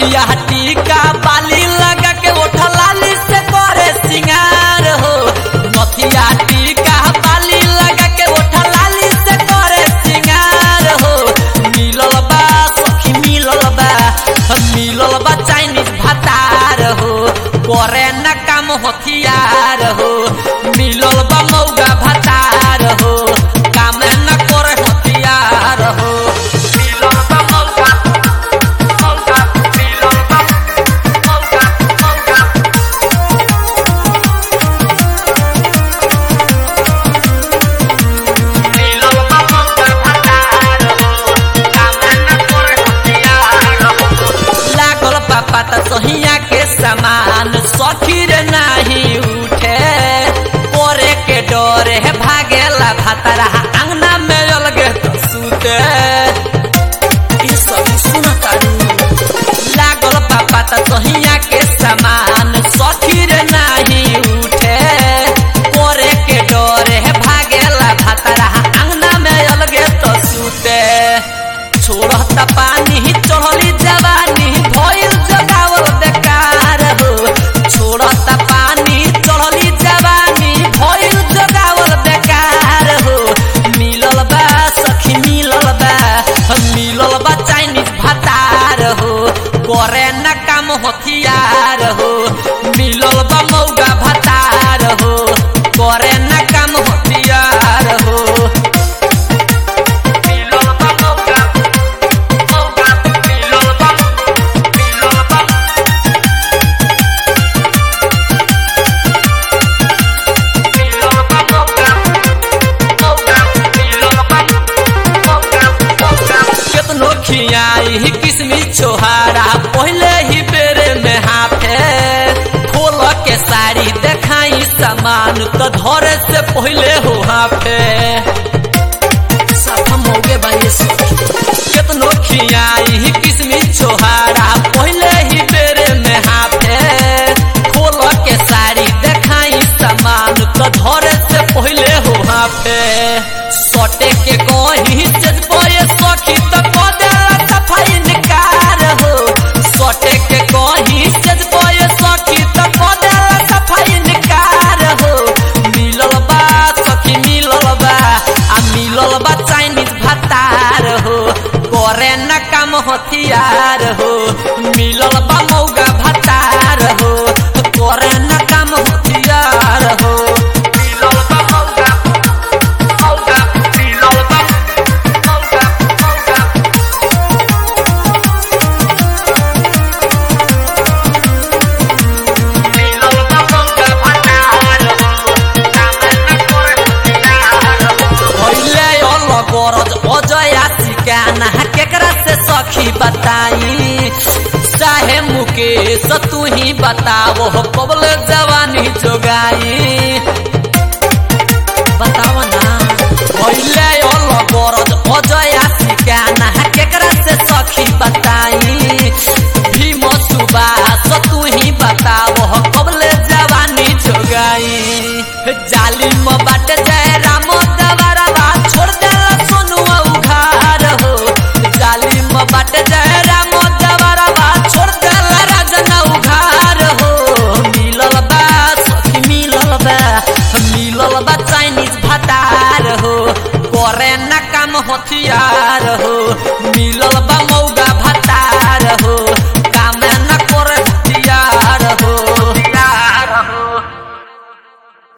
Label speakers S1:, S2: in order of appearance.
S1: नथिया टीका बाली लगा के ओठा लाली से करे सिंगार हो नथिया टीका बाली लगा के ओठा लाली से करे सिंगार हो मिलल बा सखी मिलल बा मिलल बा चाइनीज भातार हो करे न काम हथियार हो मिलल बा मौगा भातार हो काम न करे हथियार हो मिलल बा मौगा मौगा मिलल बा मौगा मौगा मिलल बा मौगा भातार हो काम न करे हथियार हो लागल पापा त सहिया के समान सखीर नाही उठे पोरे के डरे भागेला भातरा अंगना में अलगे तो सुते ई सब सुन तारू लागल पापा त सहिया के समान सखीर नाही उठे पोरे के डरे भागेला भातरा अंगना में अलगे तो सुते छोड़त पानी चढ़ली जवानी भइल जगावल बेकार हो छोड़त पानी चढ़ली जवानी भइल जगावल बेकार हो मिलल बा सखी मिलल बा मिलल बा चाइनीज भातार हो करे न काम हथियार हो मिलल बा मौगा भातार हो करे न काम हथियार हो मिलल बा मौगा मौगा मिलल बा मिलल बा मिलल बा मौगा मौगा मिलल बा मौगा मौगा केतनो खियाई किसमिस छोहारा पहले ही बेरे में हाफे खोल के साड़ी देखाई सामान तो धरे से पहले हो हाफे साफा मौगे बाई केतनो खियाई किसमिस छोहारा पहले ही बेरे में हाफे खोल के साड़ी देखाई सामान तो धरे से पहले हो हाफे सटे के कहीं से पये सखी तो कदेला सफाई निकार हो सटे के कहीं से पये सखी तो कदेला सफाई निकार हो मिलल बा सखी मिलल बा आ मिलल बा चाइनीज भातार हो करे न काम हथियार हो मिलल बा मौगा भातार हो करे न काम हथियार हो मिलल बा मौगा मौगा मिलल बा मौगा मौगा मिलल बा मौगा भातार हो काम न करे हथियार हो भइले अल गरज अजया सिकाना केकरा से सखी बताई चाहे मुकेश तू ही बताओ कबल जवानी जोगाई बताव ना भइले अल गरज अजया सिकाना केकरा से सखी बताई भीम सुबास तू ही बताओ कबल जवानी जोगाई जालिम बाट जय राम दवारा छोड़ देला सोनुआ उघार हो जालिम बाट जय राम दवारा छोड़ देला राजना उघार हो मिलल बा सखी मिलल बा मिलल बा चाइनीज भातार हो करे न काम हथियार हो मिलल बा